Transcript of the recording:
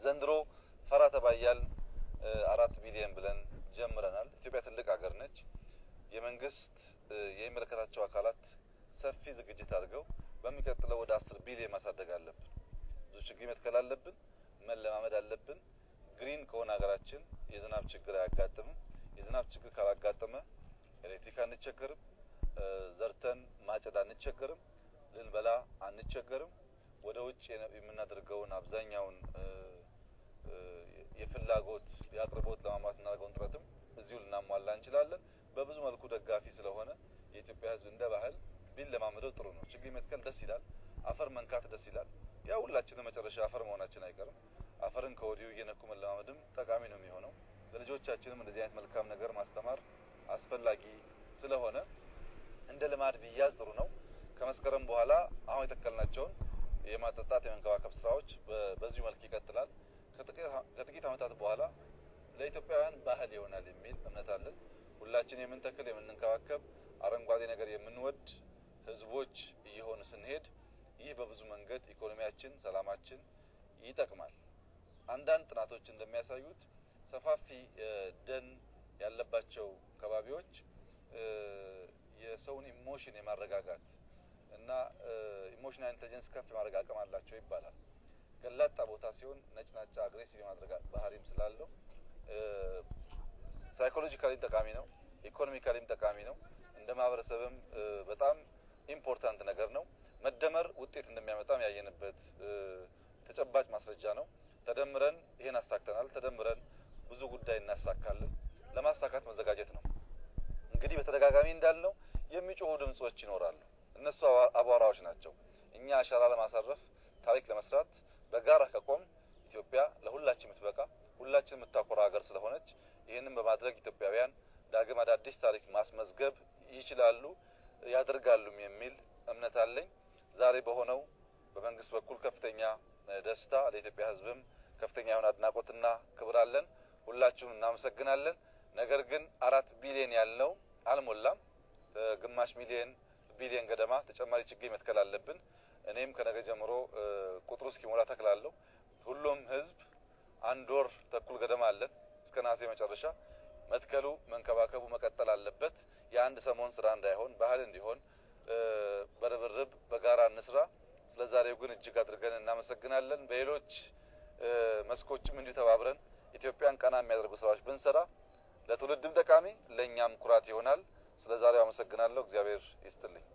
ዘንድሮ ፈራ ተባያል አራት ቢሊየን ብለን ጀምረናል። ኢትዮጵያ ትልቅ ሀገር ነች። የመንግስት የሚመለከታቸው አካላት ሰፊ ዝግጅት አድርገው በሚቀጥለው ወደ አስር ቢሊየን ማሳደግ አለብን። ብዙ ችግኝ መትከል አለብን። መለማመድ አለብን። ግሪን ከሆነ ሀገራችን የዝናብ ችግር አያጋጥምም። የዝናብ ችግር ካላጋጠመ ኤሌክትሪክ አንቸገርም። ዘርተን ማጨድ አንቸገርም። ልንበላ አንቸገርም። ወደ ውጭ የምናደርገውን አብዛኛውን የፍላጎት የአቅርቦት ለማሟላት እናደርገውን ጥረትም እዚሁ ልናሟላ እንችላለን። በብዙ መልኩ ደጋፊ ስለሆነ የኢትዮጵያ ሕዝብ እንደ ባህል ቢለማመደው ጥሩ ነው። ችግኝ መትከል ደስ ይላል። አፈር መንካት ደስ ይላል። ያ ሁላችንም መጨረሻ አፈር መሆናችን አይቀርም። አፈርን ከወዲሁ እየነኩ መለማመድም ጠቃሚ ነው የሚሆነው። ለልጆቻችንም እንደዚህ አይነት መልካም ነገር ማስተማር አስፈላጊ ስለሆነ እንደ ልማድ ቢያዝ ጥሩ ነው። ከመስከረም በኋላ አሁን የተከልናቸውን የማጠጣት የመንከባከብ ስራዎች በዚሁ መልክ ይቀጥላል። ከጥቂት ዓመታት በኋላ ለኢትዮጵያውያን ባህል ይሆናል የሚል እምነት አለን። ሁላችን የምንተክል የምንንከባከብ፣ አረንጓዴ ነገር የምንወድ ህዝቦች እየሆኑ ስንሄድ ይህ በብዙ መንገድ ኢኮኖሚያችን፣ ሰላማችን ይጠቅማል። አንዳንድ ጥናቶች እንደሚያሳዩት ሰፋፊ ደን ያለባቸው ከባቢዎች የሰውን ኢሞሽን የማረጋጋት እና ኢሞሽናል ኢንቴሊጀንስ ከፍ የማድረግ አቅም አላቸው ይባላል። ገላጣ ቦታ ሲሆን ነጭናጫ አግሬሲቭ የማድረግ ባህሪም ስላለው ሳይኮሎጂካሊም ጠቃሚ ነው፣ ኢኮኖሚካሊም ጠቃሚ ነው። እንደ ማህበረሰብም በጣም ኢምፖርታንት ነገር ነው። መደመር ውጤት እንደሚያመጣም ያየንበት ተጨባጭ ማስረጃ ነው። ተደምረን ይሄን አሳክተናል። ተደምረን ብዙ ጉዳይ እናሳካለን። ለማሳካት መዘጋጀት ነው። እንግዲህ በተደጋጋሚ እንዳልነው የሚጮሁ ድምጾች ይኖራሉ። እነሱ አቧራዎች ናቸው። እኛ አሻራ ለማሳረፍ ታሪክ ለመስራት በጋራ ከቆም ኢትዮጵያ ለሁላችን የምትበቃ ሁላችን የምታኮራ ሀገር ስለሆነች ይህንን በማድረግ ኢትዮጵያውያን ዳግም አዳዲስ ታሪክ ማስመዝገብ ይችላሉ ያደርጋሉም የሚል እምነት አለኝ። ዛሬ በሆነው በመንግስት በኩል ከፍተኛ ደስታ ለኢትዮጵያ ሕዝብም ከፍተኛ የሆነ አድናቆትና ክብር አለን። ሁላችሁም እናመሰግናለን። ነገር ግን አራት ቢሊዮን ያልነው አልሞላም። ግማሽ ሚሊዮን ቢሊዮን ገደማ ተጨማሪ ችግኝ መትከል አለብን። እኔም ከነገ ጀምሮ ቁጥሩ እስኪሞላ ተክላለሁ። ሁሉም ህዝብ አንድ ወር ተኩል ገደማ አለን እስከ ነሐሴ መጨረሻ መትከሉ መንከባከቡ መቀጠል አለበት። የአንድ ሰሞን ስራ እንዳይሆን ባህል እንዲሆን በርብርብ በጋራ እንስራ። ስለ ዛሬው ግን እጅግ አድርገን እናመሰግናለን። በሌሎች መስኮችም እንዲሁ ተባብረን ኢትዮጵያን ቀና የሚያደርጉ ስራዎች ብንሰራ ለትውልድም ጠቃሚ ለእኛም ኩራት ይሆናል። ስለ ዛሬው አመሰግናለሁ። እግዚአብሔር ይስጥልኝ።